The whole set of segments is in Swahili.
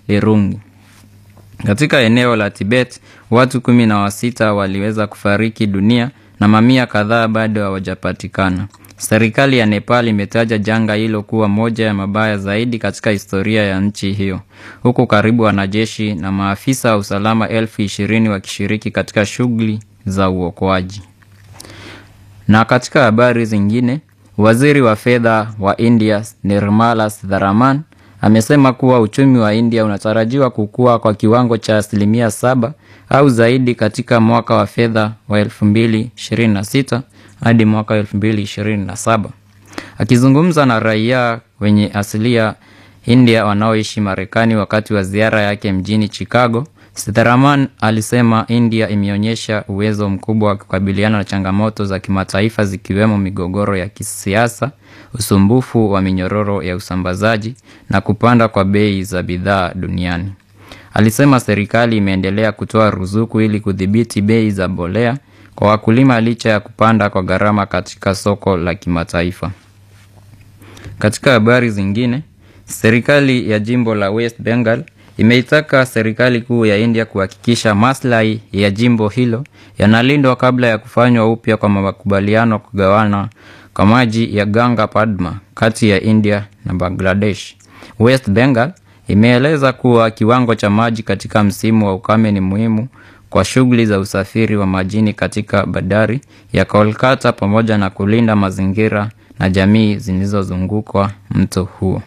Lirungi. Katika eneo la Tibet, watu kumi na wasita waliweza kufariki dunia na mamia kadhaa bado hawajapatikana. Serikali ya Nepal imetaja janga hilo kuwa moja ya mabaya zaidi katika historia ya nchi hiyo, huku karibu wanajeshi na maafisa wa usalama elfu ishirini wakishiriki katika shughuli za uokoaji. Na katika habari zingine, waziri wa fedha wa India Nirmala Sitharaman amesema kuwa uchumi wa India unatarajiwa kukua kwa kiwango cha asilimia saba au zaidi katika mwaka wa fedha wa 2026 hadi mwaka 2027. Akizungumza na raia wenye asilia India wanaoishi Marekani wakati wa ziara yake mjini Chicago, Sitharaman alisema India imeonyesha uwezo mkubwa wa kukabiliana na changamoto za kimataifa zikiwemo migogoro ya kisiasa, usumbufu wa minyororo ya usambazaji na kupanda kwa bei za bidhaa duniani. Alisema serikali imeendelea kutoa ruzuku ili kudhibiti bei za mbolea kwa wakulima licha ya kupanda kwa gharama katika soko la kimataifa. Katika habari zingine, serikali ya jimbo la West Bengal imeitaka serikali kuu ya India kuhakikisha maslahi ya jimbo hilo yanalindwa kabla ya kufanywa upya kwa makubaliano kugawana kwa maji ya Ganga Padma kati ya India na Bangladesh. West Bengal imeeleza kuwa kiwango cha maji katika msimu wa ukame ni muhimu kwa shughuli za usafiri wa majini katika bandari ya Kolkata pamoja na kulinda mazingira na jamii zilizozungukwa mto huo.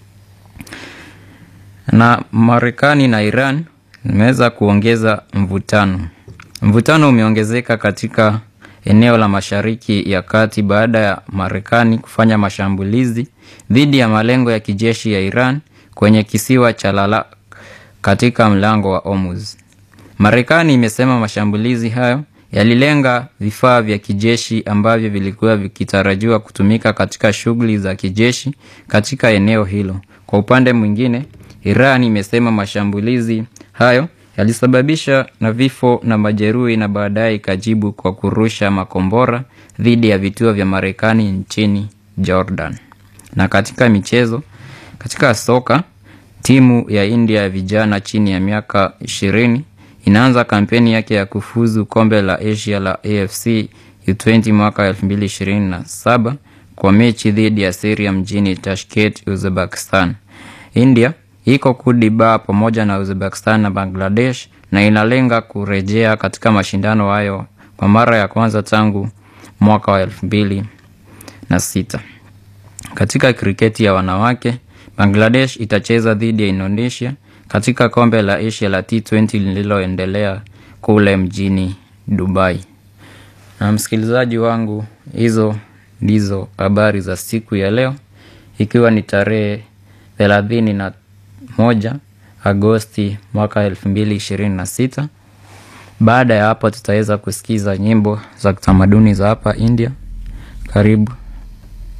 Na Marekani na Iran imeweza kuongeza mvutano. Mvutano umeongezeka katika eneo la Mashariki ya Kati baada ya Marekani kufanya mashambulizi dhidi ya malengo ya kijeshi ya Iran kwenye kisiwa cha Lalak katika mlango wa Hormuz. Marekani imesema mashambulizi hayo yalilenga vifaa vya kijeshi ambavyo vilikuwa vikitarajiwa kutumika katika shughuli za kijeshi katika eneo hilo. Kwa upande mwingine, Iran imesema mashambulizi hayo yalisababisha na vifo na majeruhi na baadaye ikajibu kwa kurusha makombora dhidi ya vituo vya Marekani nchini Jordan. Na katika michezo, katika soka, timu ya India ya vijana chini ya miaka ishirini inaanza kampeni yake ya kufuzu kombe la Asia la AFC U20 mwaka 2027 kwa mechi dhidi ya Syria mjini Tashkent, Uzbekistan. India iko kundi ba pamoja na Uzbekistan na Bangladesh na inalenga kurejea katika mashindano hayo kwa mara ya kwanza tangu mwaka wa elfu mbili na sita. Katika kriketi ya wanawake, Bangladesh itacheza dhidi ya Indonesia katika kombe la Asia la T20 lililoendelea kule mjini Dubai. Na msikilizaji wangu, hizo ndizo habari za siku ya leo, ikiwa ni tarehe thelathini na moja Agosti mwaka elfu mbili ishirini na sita. Baada ya hapo tutaweza kusikiza nyimbo za kitamaduni za hapa India. Karibu.